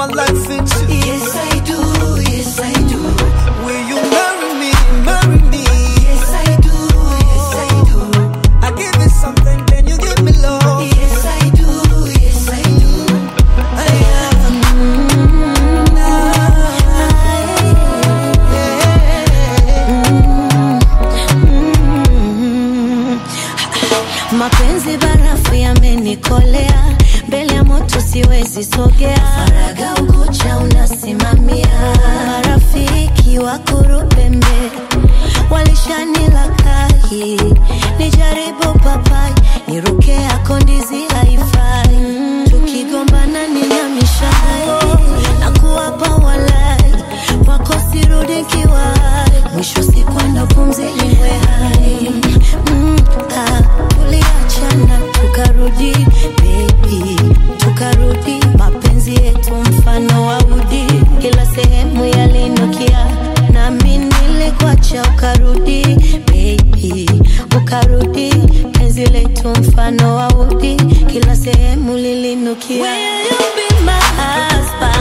my life into you. Yes, I do. Yes, I do. Will you marry me? Marry me. Yes, I do. Yes, I do. I give you something, then you give me love. Yes, I do. Yes, I do. I am. mapenzi barafu yamenikolea mbele ya moto siwezi sogea faraga ukucha unasimamia marafiki wa kurupembe walishanilakahi nijaribu papai niruke yako ndizi haifai tukigombana ninamishai na kuwapa walai wako sirudi kiwai mwisho sikwenda pumzi iwe hai mm, ah, tuliachana tukarudi baby tukarudi mapenzi yetu mfano wa udi kila sehemu yalinukia nami nilikuacha ukarudi baby ukarudi penzi letu mfano wa udi kila sehemu lilinukia Will you be my husband?